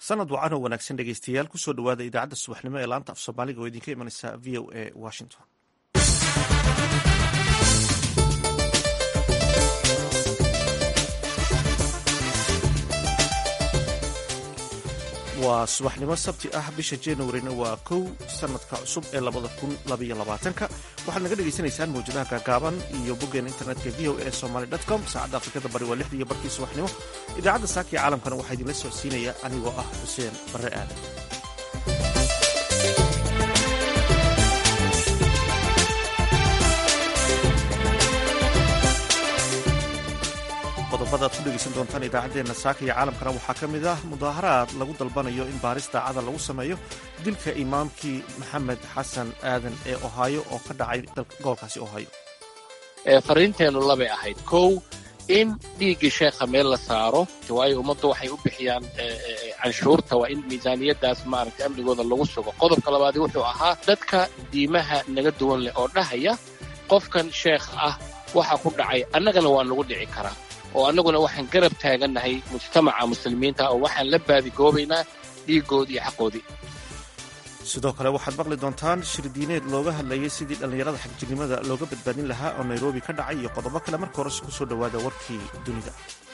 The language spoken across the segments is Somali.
sanad wacan oo wanaagsan dhegeystayaal kusoo dhawaada idaacadda subaxnimo ee laanta af soomaaliga oo idinka imanaysa v o a washington waa subaxnimo sabti ah bisha januarina waa kow sanadka cusub ee labada kun labaiyo labaatanka waxaad naga dhegaysanaysaan mawjadaha gaagaaban iyo boggeena internetka v o a somaly com saacadda afrikada bari waa lixdii barkii subaxnimo idaacadda saaka iyo caalamkana waxaa idinla socodsiinaya anigoo ah xuseen barre aadan qodobada ad ku dhegeysan doontaan idaacaddeenna saaka iyo caalamkana waxaa ka mid ah mudaaharaad lagu dalbanayo in baaris daacada lagu sameeyo dilka imaamkii maxamed xasan aadan ee ohaayo oo ka dhacay gobolkaasi ohaayo fariinteennu labay ahayd kow in dhiiggii sheekha meel la saaro waayo ummaddu waxay u bixiyaan canshuurta waa in miisaaniyaddaas maaragtay amnigooda lagu sugo qodobka labaadi wuxuu ahaa dadka diimaha naga duwan leh oo dhahaya qofkan sheekh ah waxa ku dhacay annagana waa nagu dhici karaa oo annaguna waxaan garab taagannahay mujtamaca muslimiinta oo waxaan la baadigoobaynaa dhiiggoodii iyo xaqoodii sidoo kale waxaad maqli doontaan shirdiineed looga hadlayay sidii dhallinyarada xagjirnimada looga badbaadin lahaa oo nairobi ka dhacay iyo qodobo kale marka horese ku soo dhowaada warkii dunida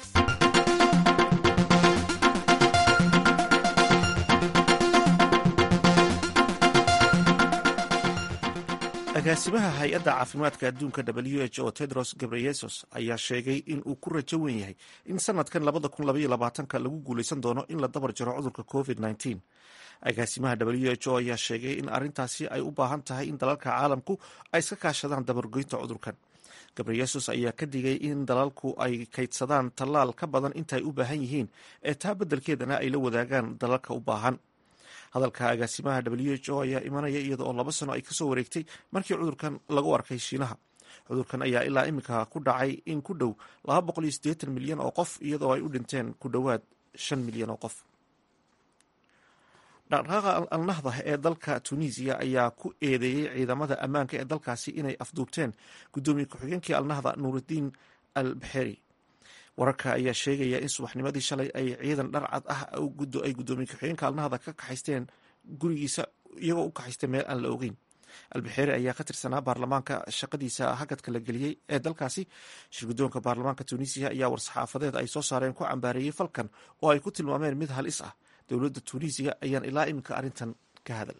agaasimaha hay-adda caafimaadka adduunka w h o tedros gabreyesos ayaa sheegay in uu ku rajo wen yahay in sanadkan labada kun labaiyo labaatanka lagu guulaysan doono in la dabar jaro cudurka covid nneteen agaasimaha w h o ayaa sheegay in arrintaasi ay u baahan tahay in dalalka caalamku ay iska kaashadaan dabargoynta cudurkan gabreyesos ayaa ka digay in dalalku ay kaydsadaan tallaal ka badan intaay u baahan yihiin ee taa beddelkeedana ay la wadaagaan dalalka u baahan hadalka agaasimaha w h o ayaa imanaya iyada oo laba sano ay kasoo wareegtay markii cudurkan lagu arkay shiinaha cudurkan ayaa ilaa iminka ku dhacay in ku dhow milyan oo qof iyadoo ay u dhinteen ku dhowaad shan milyan oo qof dhaqdhaqaaqa alnahda ee dalka tunisiya ayaa ku eedeeyey ciidamada ammaanka ee dalkaasi inay afduubteen guddoomiye ku-xigeenkii alnahda nuurudiin al baxeri wararka ayaa sheegaya in subaxnimadii shalay ay ciidan dharcad ah ay guddoomiye ku-xigeenka alnahda ka kaxaysteen gurigiisa iyagoo u kaxaystay meel aan la ogeyn albixeeri ayaa ka tirsanaa baarlamaanka shaqadiisa hagadka la geliyey ee dalkaasi shirguddoonka baarlamaanka tunisiya ayaa war-saxaafadeed ay soo saareen ku cambaareeyey falkan oo ay ku tilmaameen mid halis ah dowladda tunisiya ayaan ilaa iminka arrintan ka hadal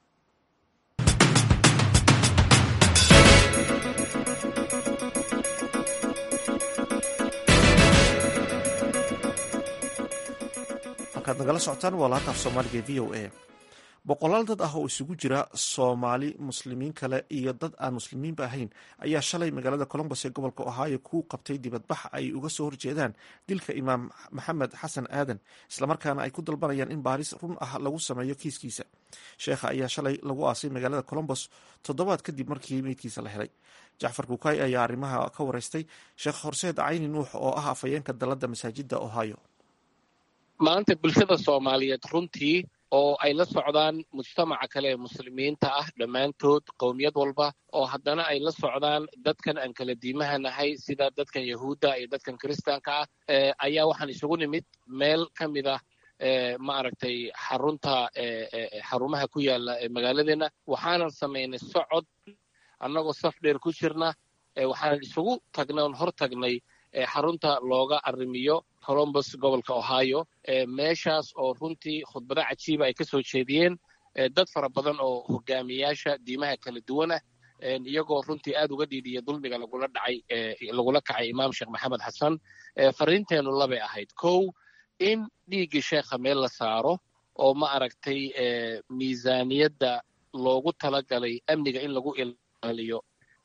halkaad nagala socotaan waa laanta af soomaaliga v o a boqolaal dad ah oo isugu jira soomaali muslimiin kale iyo dad aan muslimiinba ahayn ayaa shalay magaalada colombos ee gobolka ohio ku qabtay dibadbax ay uga soo horjeedaan dilka imaam maxamed xasan aadan islamarkaana ay ku dalbanayaan in baaris run ah lagu sameeyo kiiskiisa sheekha ayaa shalay lagu aasay magaalada colombos toddobaad kadib markii meydkiisa la helay jacfar kukay ayaa arrimaha ka wareystay sheekh horseed cayni nuux oo ah afhayeenka dalladda masaajidda ohio maanta bulshada soomaaliyeed runtii oo ay la socdaan mujtamaca kale ee muslimiinta ah dhammaantood qowmiyad walba oo haddana ay la socdaan dadkan aan kala diimaha nahay sida dadkan yahuudda iyo dadkan kiristaanka ah ayaa waxaan isugu nimid meel ka mid ah maaragtay xarunta xarumaha ku yaala magaaladeenna waxaanan samaynay socod annagoo saf dheer ku jirna waxaanan isugu tagnay oon hor tagnay xarunta looga arrimiyo colombos gobolka ohio meeshaas oo runtii khudbado cajiiba ay ka soo jeediyeen dad fara badan oo hogaamiyaasha diimaha kala duwanah iyagoo runtii aad uga dhiidhiya dulmiga lagula dhacay lagula kacay imaam sheekh maxamed xasan fariinteennu labay ahayd kow in dhiiggii sheekha meel la saaro oo ma aragtay miisaaniyadda loogu talagalay amniga in lagu ilaaliyo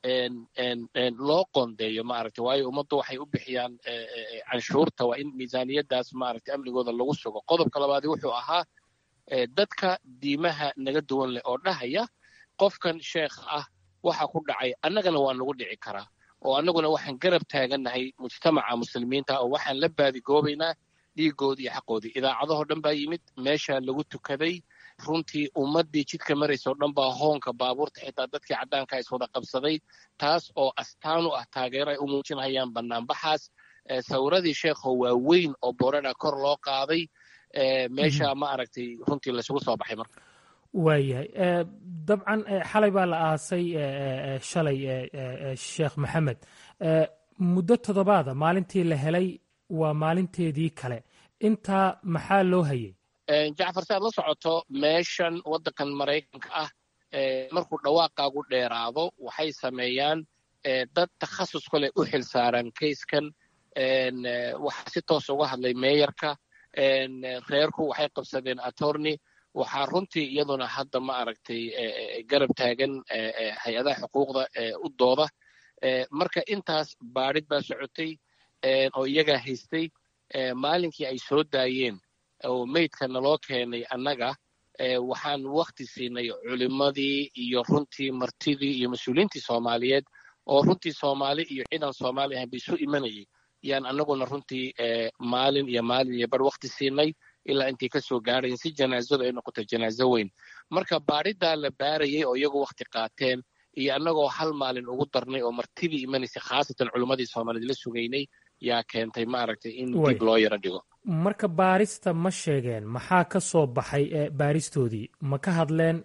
loo qoondeeyo maaragtay waayo ummaddu waxay u bixiyaan canshuurta waa in miisaaniyaddaas maaragtay amnigooda lagu sugo qodobka labaadi wuxuu ahaa dadka diimaha naga duwan leh oo dhahaya qofkan sheekh ah waxa ku dhacay annagana waa nagu dhici karaa oo annaguna waxaan garab taagannahay mujtamaca muslimiinta oo waxaan la baadigoobaynaa dhiiggoodii iyo xaqoodii idaacadahoo dhan baa yimid meesha lagu tukaday runtii ummaddii jidka maraysa oo dhan baa hoonka baabuurta xitaa dadkii caddaanka iswada qabsaday taas oo astaan u ah taageero ay u muujinayaan bannaanbaxaas sawiradii sheekho waa weyn oo boorana kor loo qaaday meesha ma aragtay runtii laysugu soo baxay marka waayahay dabcan xalay baa la aasay shalay sheekh maxamed muddo toddobaada maalintii la helay waa maalinteedii kale intaa maxaa loo hayay jacfar si aad la socoto meeshan waddankan maraykanka ah markuu dhawaaqaagu dheeraado waxay sameeyaan dad takhasus kale u xil saaran kayskan waxaa si toos uga hadlay meeyarka reerku waxay qabsadeen attorney waxaa runtii iyaduna hadda ma aragtay garab taagan hay-adaha xuquuqda u dooda marka intaas baadhid baa socotay oo iyagaa haystay maalinkii ay soo daayeen oo meydka naloo keenay annaga waxaan wakti siinay culimmadii iyo runtii martidii iyo mas-uuliyiintii soomaaliyeed oo runtii soomaali iyo ciidan soomaali ahayn ba isu imanayay yaan annaguna runtii maalin iyo maalin iyo bar wakti siinay ilaa intay ka soo gaarayen si janaazadu ay noqoto janaazo weyn marka baadhidaa la baarayay oo iyagu wakti qaateen iyo annagoo hal maalin ugu darnay oo martidii imanaysay khaasatan culimmadii soomaaliyeed la sugaynay yaa keentay maaragtay in dib loo yaro dhigo marka baarista ma sheegeen maxaa ka soo baxay baaristoodii ma ka hadleen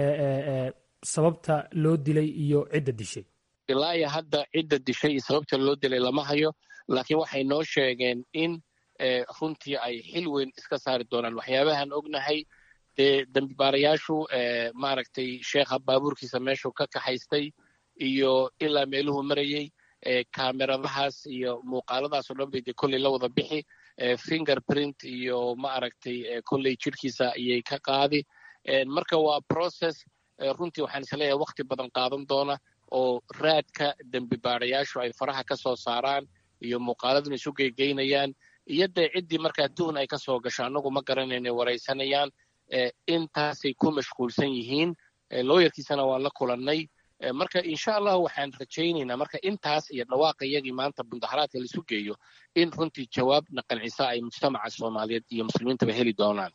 sababta loo dilay iyo cidda dishay ilaa iyo hadda cidda dishay iyo sababta loo dilay lama hayo laakiin waxay noo sheegeen in runtii ay xil weyn iska saari doonaan waxyaabahan ognahay dee dambibaarayaashu maaragtay sheekha baabuurkiisa meeshuu ka kaxaystay iyo ilaa meeluhu marayey kameradahaas iyo muuqaaladaasoo dhan bay dee kolley la wada bixi finger print iyo ma aragtay kolley jidhkiisa ayay ka qaadi marka waa process runtii waxaan isleeyahay wakti badan qaadan doona oo raadka dembibaarayaashu ay faraha ka soo saaraan iyo muuqaaladuna isu geygeynayaan iyo dee ciddii markaa tuhun ay ka soo gasho annagu ma garanayna waraysanayaan intaasay ku mashquulsan yihiin looyarkiisana waan la kulannay marka insha allah waxaan rajaynaynaa marka intaas iyo dhawaaqa iyagii maanta mudaharaadka laisu geeyo in runtii jawaabna qancisa ay mujtamaca soomaaliyeed iyo muslimiintaba heli doonaan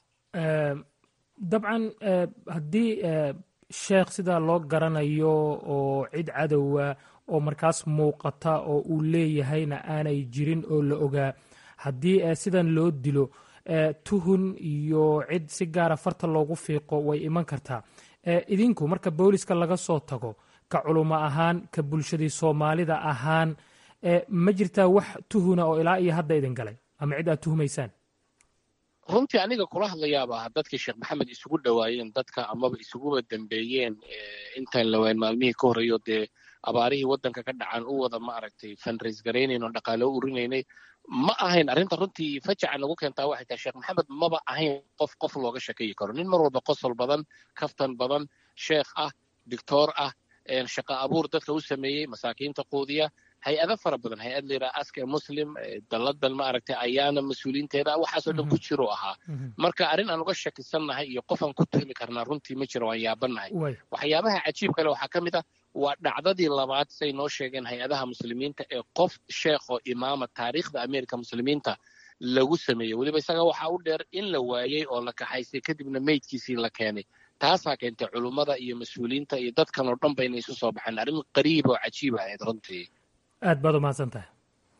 dabcan haddii sheekh sidaa loo garanayo oo cid cadowa oo markaas muuqata oo uu leeyahayna aanay jirin oo la ogaa haddii sidan loo dilo tuhun iyo cid si gaara farta loogu fiiqo way iman kartaa idinku marka booliska laga soo tago ka culummo ahaan ka bulshadii soomaalida ahaan ma jirtaa wax tuhuna oo ilaa iyo hadda idin galay ama cid aad tuhumaysaan runtii aniga kula hadlayaaba dadkii sheekh maxamed isugu dhowaayeen dadka amaba isuguba dambeeyeen intaan lawaan maalmihii ka horreeyo dee abaarihii waddanka ka dhacan u wada ma aragtay fundraise garaynayn oo dhaqaale u urinaynay ma ahayn arrinta runtii fajaca nagu keentaa waxay tahay sheekh maxamed maba ahayn qof qof looga shekeyi karo nin mar walba qosol badan kaftan badan sheekh ah dictoor ah shaqa abuur dadka u sameeyey masaakiinta quudiya hay-ado fara badan hay-ad layidhaha aska muslim dalladan ma aragtay ayaana mas-uuliinteeda waxaasoo dhan ku jiru ahaa marka arrin aan uga shakisannahay iyo qofaan ku tuhmi karnaa runtii ma jiro waan yaabannahay waxyaabaha cajiib kale waxaa ka mid ah waa dhacdadii labaad say noo sheegeen hay-adaha muslimiinta ee qof sheekh oo imaama taariikhda amerika muslimiinta lagu sameeyey weliba isaga waxaa u dheer in la waayey oo la kaxaystay kadibna meydkiisii la keenay taasaa keentay culummada iyo mas-uuliyiinta iyo dadkan oo dhan ba inay isu soo baxeen arrin qariib oo cajiib ahayd runtii aad baad umahadsan tahay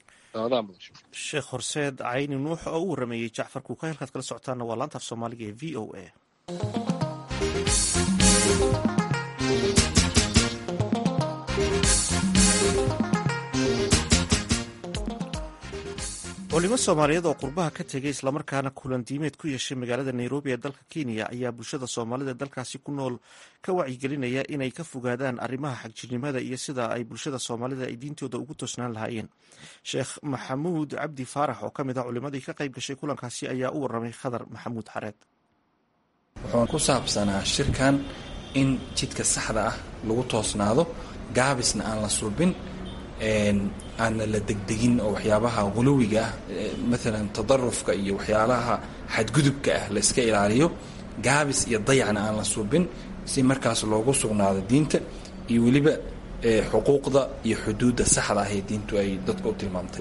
sheekh horseed cayni nuux oo u warameeyey jacfar kuuka halkaad kala socotaana waa laanta af soomaaliga ee v o a culimo soomaaliyeed oo qurbaha ka tegay islamarkaana kulan diimeed ku yeeshay magaalada nairobi ee dalka kenya ayaa bulshada soomaalida dalkaasi ku nool ka wacyigelinaya inay ka fogaadaan arrimaha xagjirnimada iyo sida ay bulshada soomaalida ay diintooda ugu toosnaan lahaayeen sheekh maxamuud cabdi faarax oo ka mid ah culimadii ka qayb gashay kulankaasi ayaa u waramay khadar maxamuud xareed wuxuu ku saabsanaa shirkan in jidka saxda ah lagu toosnaado gaabisna aan la sulbin aanna la degdegin oo waxyaabaha huluwiga ah maalan tadarufka iyo waxyaalaha xadgudubka ah la iska ilaaliyo gaabis iyo dayacna aan la suubin si markaas loogu sugnaado diinta iyo weliba xuquuqda iyo xuduudda saxda ah ee diintu ay dadka u tilmaamtay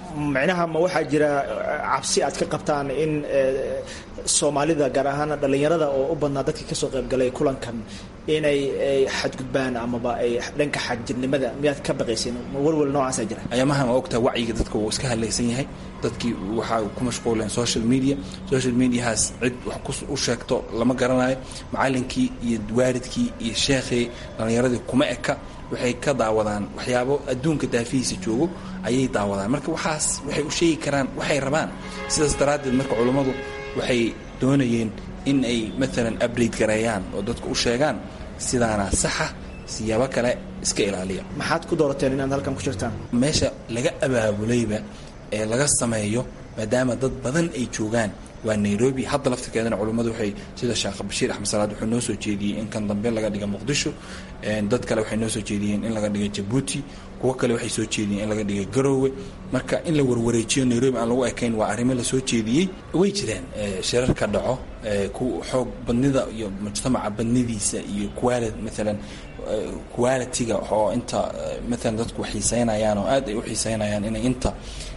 micnaha ma waxaa jira cabsi aad ka qabtaan in soomaalida gaar ahaan dhallinyarada oo u badnaa dadkii kasoo qaybgalay kulankan inay xadgudbaan amaba ay dhanka xagjirnimada miyaad ka baqaysin walwal noocaasa jira ayaamahan waa ogtaa wacyiga dadka wuu iska hadlaysan yahay dadkii waxaa ku mashquuleen social media social mediahaas cid wax u sheegto lama garanayo macallinkii iyo waalidkii iyo sheekhii dhallinyaradii kuma eka waxay ka daawadaan waxyaabo adduunka daafihiisa joogo ayay daawadaan marka waxaas waxay u sheegi karaan waxay rabaan sidaas daraaddeed marka culummadu waxay doonayeen in ay maalan update gareeyaan oo dadka u sheegaan sidaana saxa siyaabo kale iska ilaaliya maxaad ku doorateen inaad halkan ku jirtaan meesha laga abaabulayba ee laga sameeyo maadaama dad badan ay joogaan waa nairobi hadda laftirkeedana culummadu waxay sida sheekh bashiir axmed salaad wuxuu noo soo jeediyey in kan dambe laga dhiga muqdisho dad kale waxay noo soo jeediyeen in laga dhiga jabuuti kuwo kale waxay soo jeediyeen in laga dhiga garoowe marka in la warwareejiyo nairobi aan lagu ekayn waa arrimo la soo jeediyey way jiraan shirar ka dhaco ku xoog badnida iyo mujtamaca badnidiisa iyo quali maalan qualitiga oo inta maalan dadku xiiseynayaan oo aad ay u xiiseynayaan inay inta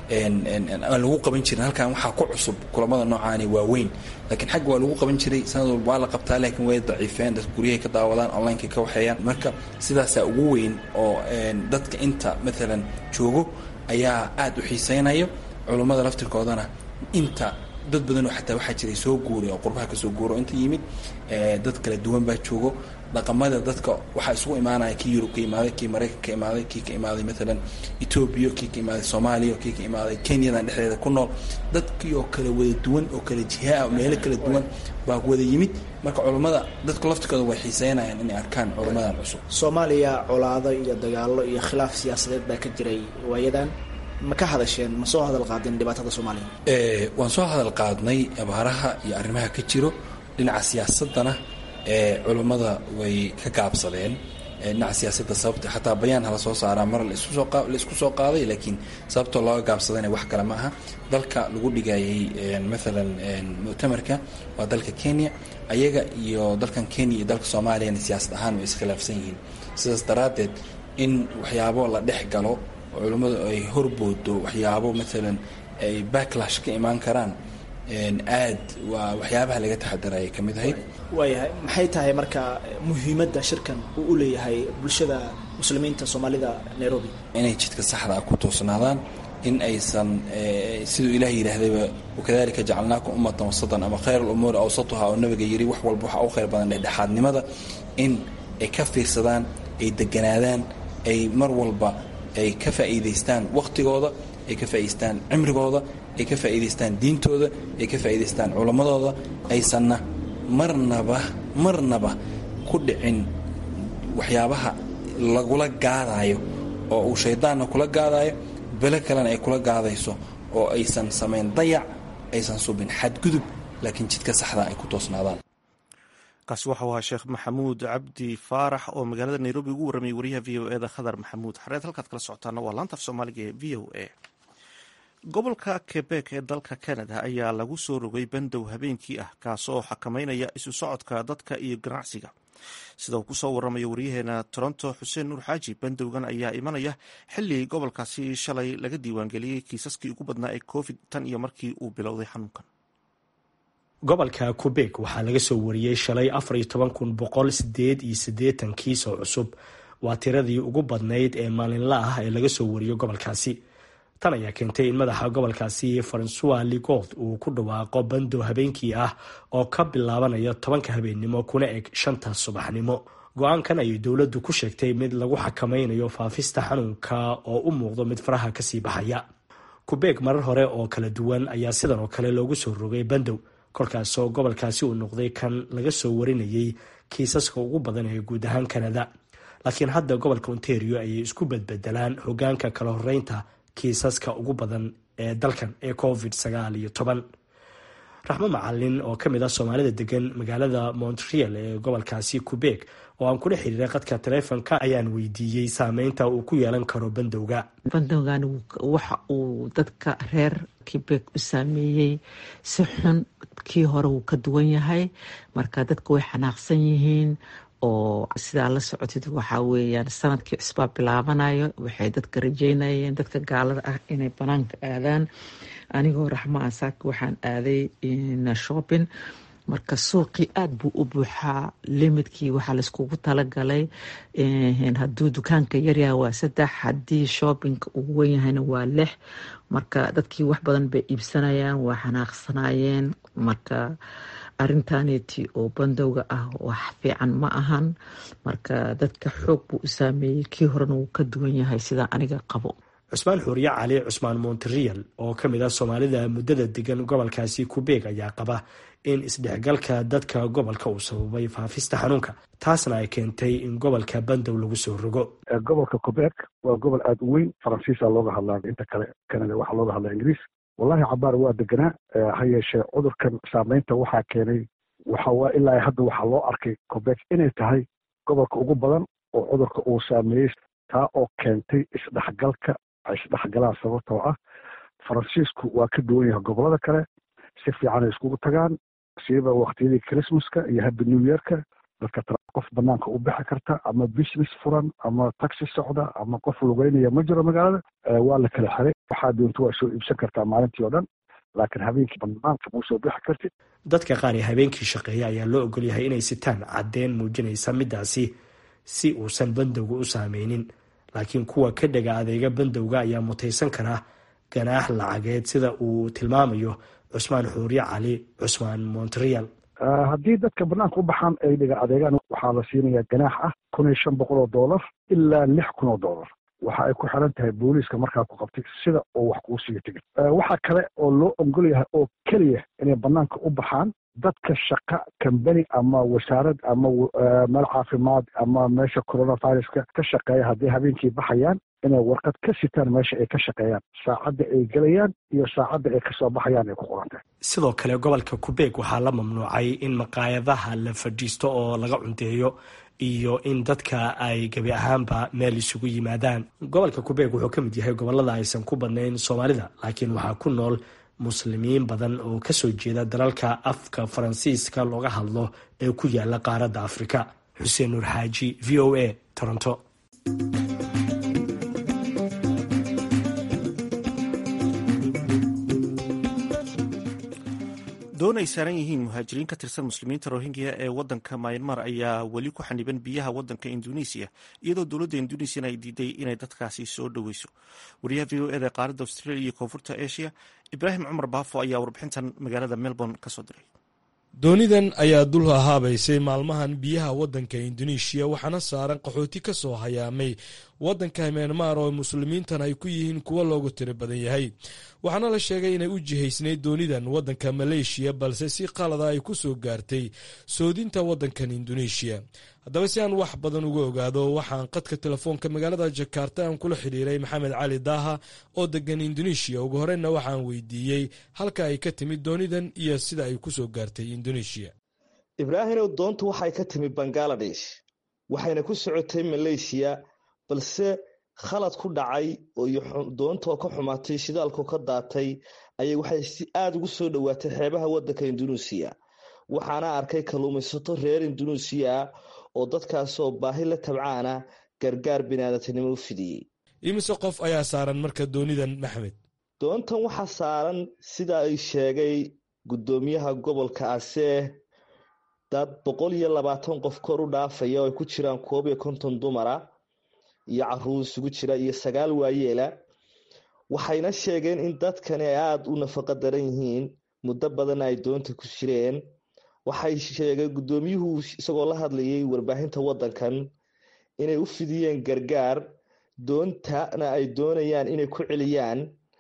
aan lagu qaban jirin halkan waxaa ku cusub kulamada noocaani waa weyn laakiin xagga waa lagu qaban jiray sanad walba waa la qabtaa laakiin way daciifeen dadka guryahay ka daawadaan onlineka ka waxeeyaan marka sidaasaa ugu weyn oo dadka inta maalan joogo ayaa aad u xiiseynayo culummada laftirkoodana inta dad badan oo xataa waxaa jiray soo guuray oo qurbaha ka soo guuro inta yimid dad kala duwan baa joogo dhaqamada dadka waxaa isugu imaanaya kii yurub ka imaaday kii maraykan ka imaaday kii ka imaaday maalan etoobiya kii ka imaaday soomaaliya kii ka imaaday kenyadan dhexdeeda ku nool dadkii oo kale wada duwan oo kale jihaa meelo kala duwan baa wada yimid marka culummada dadku laftirkooda way xiiseynayaan inay arkaan culummadan cusub soomaaliya colaado iyo dagaalo iyo khilaaf siyaasadeed baa ka jiray waayadan ma ka hadasheen ma soo hadal qaadeen dhibaatada soomaaliya waan soo hadal qaadnay abaaraha iyo arrimaha ka jiro dhinaca siyaasadana ee culummada way ka gaabsadeen dhinaca siyaasadda sababta xataa bayaan hala soo saaraa mar laisku soo qaaday laakiin sababtoo looga gaabsadayna wax kale ma aha dalka lagu dhigayay maalan muctamarka waa dalka kenya ayaga iyo dalkan kenya iyo dalka soomaaliyana siyaasad ahaan way iskhilaafsan yihiin sidaas daraaddeed in waxyaabo la dhex galo oo culummadu ay horboodo waxyaabo maalan ay backlash ka imaan karaan aad waa waxyaabaha laga taxadarayay ka mid ahayd waayahay maxay tahay marka muhiimadda shirkan uu u leeyahay bulshada muslimiinta soomaalida nairobi inay jidka saxda ah ku toosnaadaan in aysan siduu ilaah yidhaahdayba wakadalika jacalnaakum ummatan wasatan ama khayr alumuuri awsatuha oo nabiga yidhi wax walba waxaa u khayr badan dhexdhexaadnimada in ay ka fiirsadaan ay deganaadaan ay mar walba ay ka faa'iidaystaan wakhtigooda ay ka faa'idaystaan cimrigooda ay ka faa'iidaystaan diintooda ay ka faa'iidaystaan culammadooda aysanna marnaba marnaba ku dhicin waxyaabaha lagula gaadaayo oo uu shaydaanna kula gaadaayo belo kalena ay kula gaadayso oo aysan samayn dayac aysan subin xadgudub laakiin jidka saxda ay ku toosnaadaan kaasi waxau ahaa sheekh maxamuud cabdi faarax oo magaalada nairobi ugu warramayay wariyaha v o eda khadar maxamuud xareed halkaad kala socotaana waa laanta af soomaaliga ee v o a gobolka quebek ee dalka canada ayaa lagu soo rogay bandow habeenkii ah kaasoo xakameynaya isu socodka dadka iyo ganacsiga sida uu kusoo waramayo waryaheena toronto xuseen nuur xaaji bandowgan ayaa imanaya xilli gobolkaasi shalay laga diiwaangeliyey kiisaskii ugu badnaa ee covid tan iyo markii uu bilowday xanuunkan gobolka quebek waxaa laga soo wariyey shalay afar iyo toban kun boqol sideed iyo siddeetan kiis oo cusub waa tiradii ugu badnayd ee maalinla ah ee laga soo wariyo gobolkaasi tan ayaa keentay in madaxa gobolkaasi francois ligoth uu ku dhawaaqo bandow habeenkii ah oo ka bilaabanaya tobanka habeennimo kuna eg shanta subaxnimo go-aankan ayay dowladdu ku sheegtay mid lagu xakameynayo faafista xanuunka oo u muuqdo mid faraha kasii baxaya kubeeg marar hore oo kala duwan ayaa sidan oo kale loogu soo rogay bandow kolkaasoo gobolkaasi uu noqday kan laga soo warinayay kiisaska ugu badan ee guud ahaan kanada laakiin hadda gobolka ontario ayay isku bedbedelaan hogaanka kala horeynta kiisaska ugu badan ee dalkan ee covid sagaal iyo toban raxmo macalin oo kamid ah soomaalida degan magaalada montreal ee gobolkaasi quebek oo aan kula xiriiray qadka taleefonka ayaan weydiiyey saameynta uu ku yeelan karo bandowga bandowgan waxa uu dadka reer quebek u saameeyey si xun kii hore wuu ka duwan yahay marka dadka way xanaaqsan yihiin oo sidaa la socotid waxaa weeyaan sanadkii cusbaa bilaabanayo waxay dadka rajeynayeen dadka gaalada ah inay banaanka aadaan anigoo raxma asaaka waxaan aaday shopping marka suuqii aada buu u buuxaa limidkii waxaa laiskugu talagalay hadduu dukaanka yaryaha waa saddex haddii shoppingka uu wenyahayna waa lix marka dadkii wax badan bay iibsanayaan waa xanaaqsanayeen marka arintaneti oo bandowga ah wax fiican ma ahan marka dadka xoog buu u saameeyey kii horena wuu ka duwan yahay sidaa aniga qabo cusmaan xuuriye cali cusmaan monterreal oo ka mid ah soomaalida muddada degan gobolkaasi kubeeg ayaa qaba in isdhexgalka dadka gobolka uu sababay faafista xanuunka taasna ay keentay in gobolka bandow lagu soo rogo gobolka quebec waa gobol aada u weyn faransiisa looga hadlaa inta kale canada waxaa looga hadlaa ingiriis wallahi cabaar waa deganaa ha yeeshee cudurkan saameynta waxaa keenay waxawaa ilaa hadda waxaa loo arkay quebec inay tahay gobolka ugu badan oo cudurka uu saameeyey taa oo keentay isdhexgalka ay isdhexgalaan sababtoo ah faransiisku waa ka duwan yahay gobolada kale si fiican ay iskugu tagaan siiba waktiyadii christmaska iyo happy new yearka dadka qof banaanka u bixi karta ama business furan ama taxi socda ama qof lugeynaya ma jiro magaalada waa la kala xiray waxaa doonto waa soo iibsan kartaa maalintii oo dhan laakiin habeenkii banaanka mau soo bixi kartid dadka qaar ee habeenkii shaqeeya ayaa loo ogol yahay inay sitaan caddeen muujinaysa midaasi si uusan bandowga u saameynin laakiin kuwa ka dhega adeega bandowga ayaa mutaysan karaa ganaax lacageed sida uu tilmaamayo cusmaan xuuriye cali cusmaan montreal haddii dadka banaanka u baxaan ay dhiga adeegaan waxaa la siinayaa ganaax ah kun iyo shan boqol oo dollar ilaa lix kun oo dollar waxa ay ku xiran tahay booliiska markaa ku qabtay sida oo wax kuu siiyo tigid waxaa kale oo loo ogol yahay oo keliya inay banaanka u baxaan dadka shaqa kambani ama wasaarad ama meel caafimaad ama meesha coronaviruska ka shaqeeya hadday habeenkii baxayaan inay warqad ka sitaan meesha ay ka shaqeeyaan saacadda ay gelayaan iyo saacadda ay kasoo baxayaan ay ku qorantahay sidoo kale gobolka kubeeg waxaa la mamnuucay in maqaayadaha la fadhiisto oo laga cunteeyo iyo in dadka ay gebi ahaanba meel isugu yimaadaan gobolka kubeeg wuxuu ka mid yahay gobolada aysan ku badnayn soomaalida laakiin waxaa ku nool muslimiin badan oo kasoo jeeda dalalka afka faransiiska looga hadlo ee ku yaala qaaradda afrika xuseen nuur xaaji v o a toronto doon ay saaran yihiin muhaajiriin ka tirsan muslimiinta rohingya ee wadanka myanmar ayaa weli ku xaniban biyaha wadanka induneisiya iyadoo dowladda induneisiana ay diiday inay dadkaasi soo dhoweyso wariyaha v o eda qaaradda australia iyo koonfurta asia ibraahim cumar baafo ayaa warbixintan magaalada melbourne kasoo diray doonidan ayaa dul hahaabaysay maalmahan biyaha waddanka induneeshiya waxaana saaran qaxooti ka soo hayaamay waddanka myanmar oo muslimiintan ay ku yihiin kuwo loogu tiro badan yahay waxaana la sheegay inay u jihaysnayd doonidan waddanka maleeshiya balse si qalada ay ku soo gaartay soodinta waddankan induneeshiya haddaba si aan wax badan uga ogaado waxaan qadka telefoonka magaalada jakarta aan kula xidhiiray maxamed cali daaha oo degan induneeshiya ugu horeyna waxaan weydiiyey halka ay ka timid doonidan iyo sida ay ku soo gaartay induneeshiya ibraahimow doontu waxay ka timid bangaladesh waxayna ku socotay maleeshiya balse khalad ku dhacay doontoo ka xumaatay shidaalkoo ka daatay ayay waxay si aada ugu soo dhowaatay xeebaha waddanka induneesiya waxaana arkay kalluumaysato reer induneesiya oo dadkaasoo baahi la tabcaana gargaar binaadatinimo u fidiyey imise qof ayaa saaran marka doonidan maxmed doontan waxaa saaran sida ay sheegay guddoomiyaha gobolka asee dad boqol iyo labaatan qof kor u dhaafaya oo ay ku jiraan koob iyo konton dumara iyo caruur isugu jira iyo sagaal waayeela waxayna sheegeen in dadkani ay aada u nafaqo daran yihiin muddo badan ay doonta ku jireen waxay sheegeen guddoomiyuhu isagoo la hadlayay warbaahinta waddankan inay u fidiyeen gargaar doontana ay doonayaan inay ku celiyaan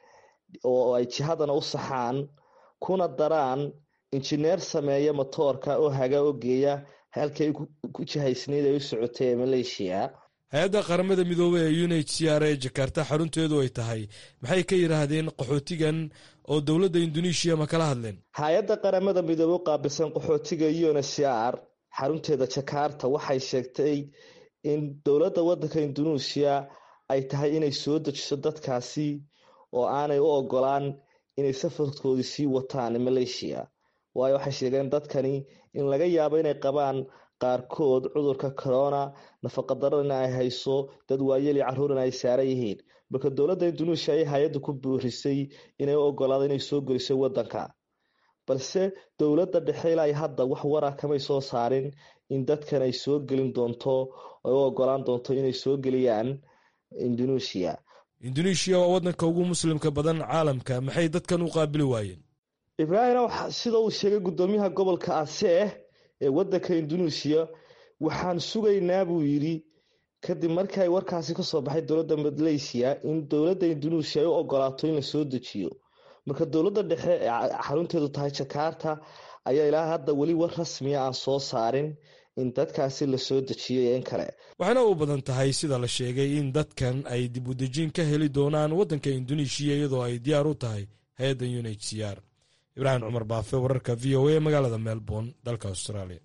oo ay jihadana u saxaan kuna daraan injineer sameeya motoorka oo haga oo geeya halkay ku jihaysnayd ay u socotay ee maleeshiya hay-adda qaramada midoobey ee unh c r ee jakarta xarunteedu ay tahay maxay ka yidhaahdeen qaxootigan oo dowladda induneeshiya ma kala hadleen hay-adda qaramada midoobe u qaabilsan qaxootiga unhcr xarunteeda jakarta waxay sheegtay in dowladda waddanka induneesiya ay tahay inay soo dejiso dadkaasi oo aanay u ogolaan inay safarkoodii sii wataan maleeshiya waayo waxay sheegeen dadkani in laga yaabo inay qabaan qaarkood cudurka corona nafaqadarana ay hayso dad waayeli caruurana ay saaran yihiin marka dowladda indunesia ayay hay-adda ku buurisay inay u ogolaado inay soo gelisay wadanka balse dowladda dhexe ilaa hadda wax wara kamay soo saarin in dadkan ay soo gelin doonto ay u ogolaan doonto inay soo geliyaan indonesia induneeshiya waa waddanka ugu muslimka badan caalamka maxay dadkan u qaabili waayeen ibraahim sida uu sheegay gudoomiyaha gobolka asee ee wadanka indonesia waxaan sugaynaa buu yidhi kadib markii ay warkaasi kasoo baxay dowladda malaysia in dowladda indonesia ay u ogolaato in la soo dejiyo marka dowladda dhexe ee xarunteedu tahay jakarta ayaa ilaa hadda weli war rasmiya aan soo saarin in dadkaasi la soo dejiyo in kale waxaana u badan tahay sida la sheegay in dadkan ay dib u dejin ka heli doonaan waddanka induneeshiya iyadoo ay diyaar u tahay hay-adda unhcr ibraahim cumar baafe wararka v o a magaalada melbourne dalka australia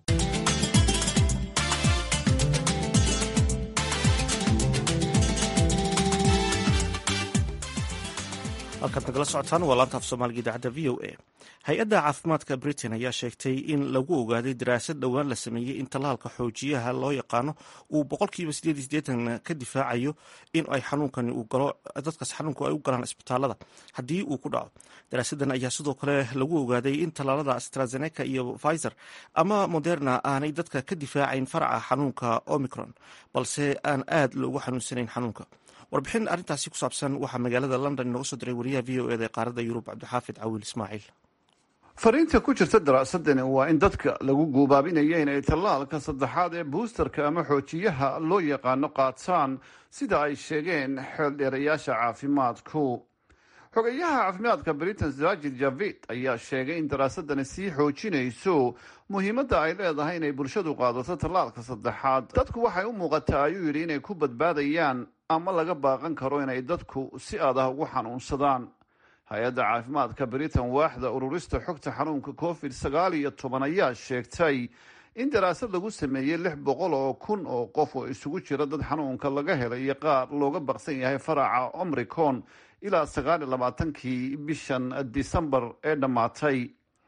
halkaad nagala socotaan waa laanta af soomaaliga idaacadda v o a hay-adda caafimaadka britain ayaa sheegtay in lagu ogaaday daraasad dhowaan la sameeyey in tallaalka xoojiyaha loo yaqaano uu boqolkiiba sideed iyo sideetan ka difaacayo in ay xanuunkani uu galo dadkaas xanuunku ay u galaan isbitaalada haddii uu ku dhaco daraasadan ayaa sidoo kale lagu ogaaday in tallaalada astrazeneca iyo pfizer ama moderna aanay dadka ka difaacayn faraca xanuunka omicron balse aan aad loogu xanuunsanayn xanuunka warbixin arrintaasi ku saabsan waxaa magaalada london inooga soo diray wariyaha v o eda ee qaaradda yurub cabdixaafid cawiil ismaaciil fariinta ku jirta daraasadani waa in dadka lagu guubaabinaya inay tallaalka saddexaad ee buusterka ama xoojiyaha loo yaqaano qaataan sida ay sheegeen xeeldheerayaasha caafimaadku xogayaha caafimaadka britain sajid javid ayaa sheegay in daraasadani sii xoojinayso muhiimadda ay leedahay inay bulshadu qaadato tallaalka saddexaad dadku waxay u muuqataa ayuu yidhi inay ku badbaadayaan ama laga baaqan karo inay dadku si adah ugu xanuunsadaan hay-adda caafimaadka britain waaxda ururista xogta xanuunka covid sagaal iyo toban ayaa sheegtay in daraasad lagu sameeyey lix boqol oo kun oo qof oo isugu jira dad xanuunka laga helay iyo qaar looga baqsan yahay faraca omricon ilaa sagaal iyo labaatankii bishan disembar ee dhammaatay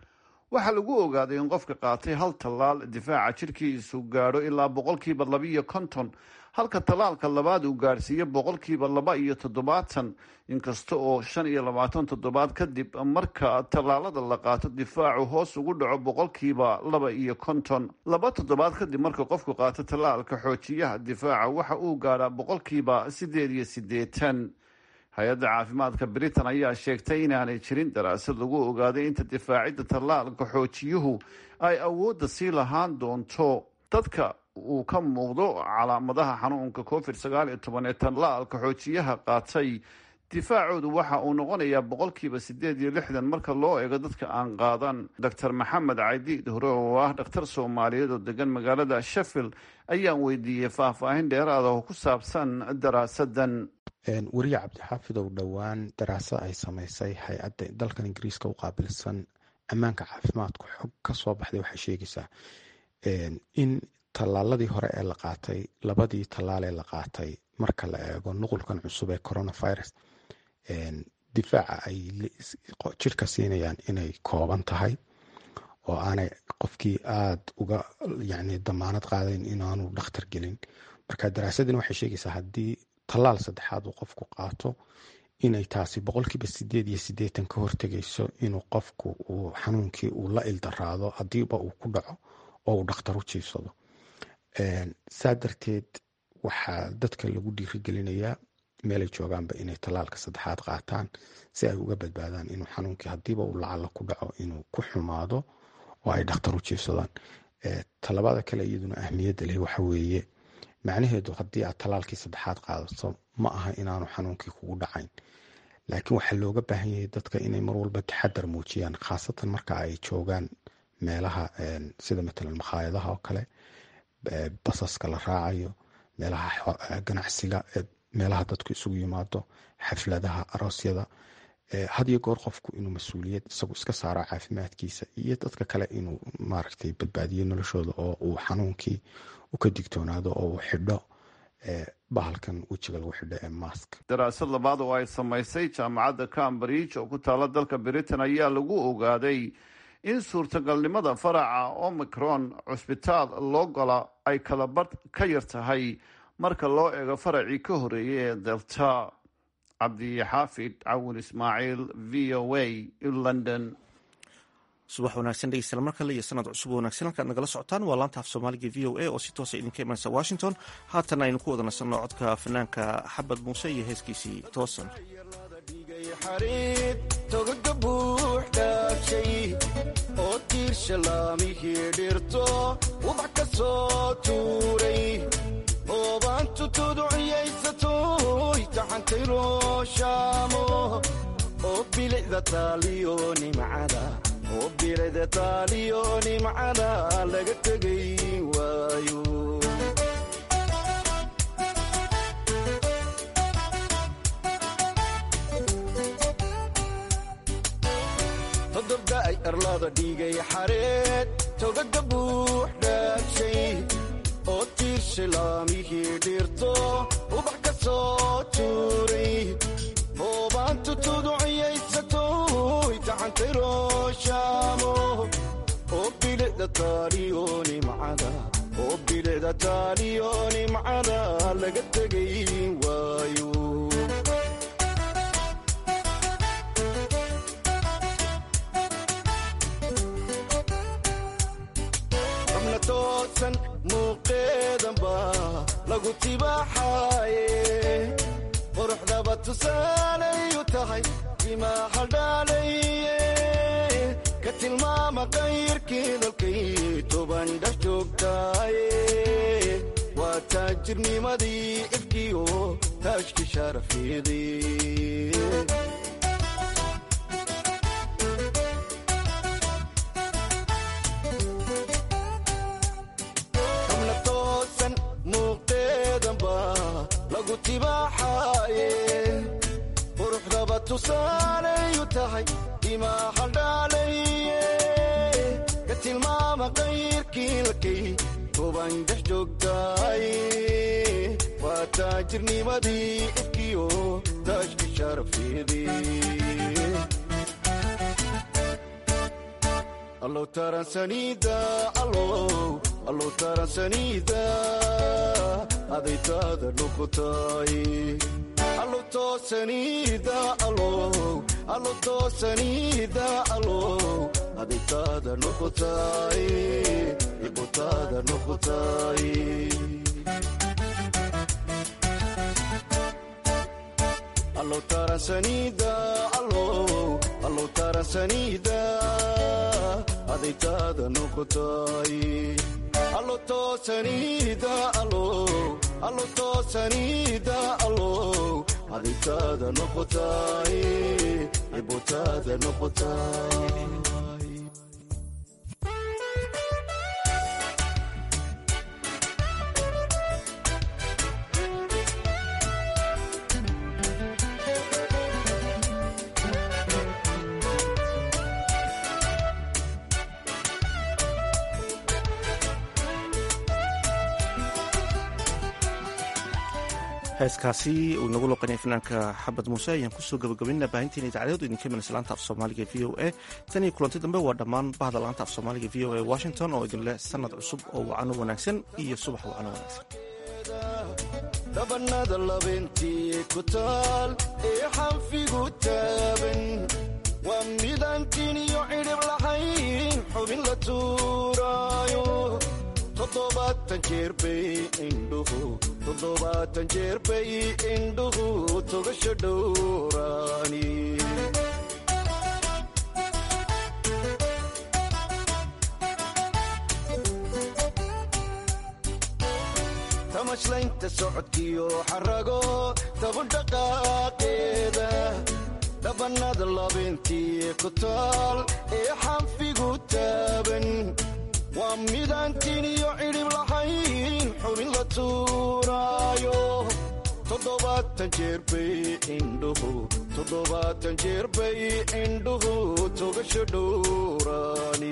waxaa lagu ogaaday in qofka qaatay hal tallaal difaaca jirkiisu gaadho ilaa boqolkiiba labiiyo konton halka tallaalka labaad uu gaadhsiiyo boqolkiiba laba iyo toddobaatan inkasta oo shan iyo labaatan toddobaad kadib marka tallaalada la qaato difaacu hoos ugu dhaco boqolkiiba laba iyo konton laba toddobaad kadib marka qofku qaato tallaalka xoojiyaha difaaca waxa uu gaadhaa boqolkiiba sideed iyo siddeetan hay-adda caafimaadka britain ayaa sheegtay inaanay jirin daraasad lagu ogaaday inta difaacidda tallaalka xoojiyuhu ay awoodda sii lahaan doonto dadka uu ka muuqdo calaamadaha xanuunka covid sagaal iyo toban ee tallaalka xoojiyaha qaatay difaacoodu waxa uu noqonayaa boqolkiiba sideed iyo lixdan marka loo eego dadka aan qaadan doctor maxamed cadiid hore oo ah dhakhtar soomaaliyeed oo degan magaalada sheffield ayaan weydiiyey faahfaahin dheeraada oo ku saabsan daraasadan weriye cabdixaafidow dhowaan daraasad ay samaysay hay-adda dalkan ingiriiska u qaabilsan ammaanka caafimaadku xog ka soo baxday waxay sheegaysaa in tallaaladii hore ee la qaatay labadii tallaal ee la qaatay marka la eego nuqulkan cusub ee coronavirus difaaca ay jirka siinayaan inay kooban tahay oo aanay qofkii aada uga yani damaanad qaadayn inaanu dhakhtar gelin marka daraasadani waxay sheegaysaa haddii tallaal saddexaad uu qofku qaato inay taasi boqolkiiba sideed iyo sideetan ka hortegayso inuu qofku uu xanuunkii uu la ildaraado hadiiba uu ku dhaco oo uu dhakhtar u jiifsado saa darteed waxaa dadka lagu dhiirigelinayaa meelay joogaanba inay tallaalka saddexaad qaataan si ay uga badbaadaan inuu xanuunkii hadiiba uu lacala ku dhaco inuu ku xumaado oo ay dhakhtar u jiifsadaan talabada kale iyaduna ahmiyadda leh waxa weeye macnaheedu haddii aad tallaalkii saddexaad qaadato ma aha inaanu xanuunkii kugu dhacayn laakiin waxaa looga baahan yahay dadka inay mar walba taxadar muujiyaan khaasatan marka ay joogaan meelaha sida matalan makhaayadaha oo kale basaska la raacayo meelaha ganacsiga meelaha dadku isugu yimaado xafladaha aroosyada had iyo goor qofku inuu mas-uuliyad isagu iska saaro caafimaadkiisa iyo dadka kale inuu maaragtay badbaadiyo noloshooda oo uu xanuunkii u ka digtoonaado oo uu xidho bahalkan wejiga lagu xidho ee mask daraasad labaad oo ay samaysay jaamacadda cambridge oo ku taala dalka britain ayaa lagu ogaaday in suurtagalnimada faraca omicron cusbitaal loo gola ay kala badh ka yar tahay marka loo eego faracii ka horeeyay ee delta cabdixaafid cawin ismaaciil v o a london subax wanaagsan dhegeystayaal mar kale iyo sanad cusub wanaagsan halkaad nagala socotaan waa laanta af soomaaliga v o a oo si toosa idinka imanaysa washington haatan aynu ku wada nasanno codka fanaanka xabad muuse iyo heeskiisii toosan togaga buux dhaafshay oo tiirsha laamihii dhirto ubax ka soo tuuray oobaantu tuduciyaysatoy taxantay rooshaamo oo bilicda taaliyo nimcada oo bilicda taaliyo nimcada laga tegay waayo todobda ay arlada dhigay xareed togaga buux dhaabshay oo tiirshay laamihii dhirto ubax ka soo tuuray oobaantu tuduciyaysatoy taxantay rooshaamo oo bilicda taaliyo nimcada oo bilicda taaliyo nimcada laga tegay waayo xubna toosan muuqeedanba lagu tibaaxaaye quruxdaba tusaalayu tahay dimaa haldhaalaye ka tilmaama qayrkii dalkay toban dhex joogtaaye waa taajirnimadii ifkiyo taajki sharafeedee xubna toosan muuqeedanba lagu tibaaxaaye quruxdaba tusaalayu tahay dimaa haldhaalaye ka tilmaama qayrkii lakay toban dhex joogtaaye waa taajirnimadii ifkiyo taajki sharafeedee allow taransanida allow allow taransanida adaytaada dhukutaay allow toosanida allow allow toosanida allow adaytaada dhukutaay ibutaada dhukutaay allow taransanida allow allow taransanida adaytaada noqotay allo toosanida allow allo toosanida allow adaytaada noqotay ibutaada noqotay heeskaasi uu inagu loqanaya fanaanka xabad muuse ayaan kusoo gabagabaynaa baahinteena idaacadeedu idinka imanaysa laanta af soomaaliga v o a tan iyo kulanti dambe waa dhammaan bahda laanta af soomaaliga v o a washington oo idin leh sanad cusub oo wacano wanaagsan iyo subax wacano wanaagsan dhabanada labeentii ku taal ee xanfigu taaban waa midaantiin iyo cidhib lahayn xubin la tuuraayo toddobaatan jeer bay indhuhu toddobaatan jeer bay indhuhu togasho dhowraani tamashlaynta socodkiyo xarago dabudhaqaaqeeda dhabanada labeentii ku taal ee xanfigu taaban waa midaantiin iyo cidhib lahayn xubin la tuuraayo toddobaatan jeer bay indhuhu toddobaatan jeer bay indhuhu togasho dhowraani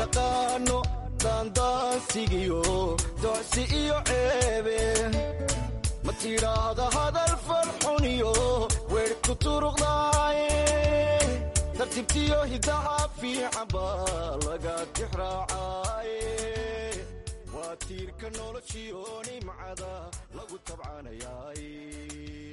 mataqaano daandaansigiyo docsi iyo ceebe tidhaahda hadal farxuniyo weer ku turuqdaaye tartiibtiyo hidaha fiican baa laga tixraacaaye waa tiirka noloshiyo nimcada lagu tabcanayaaye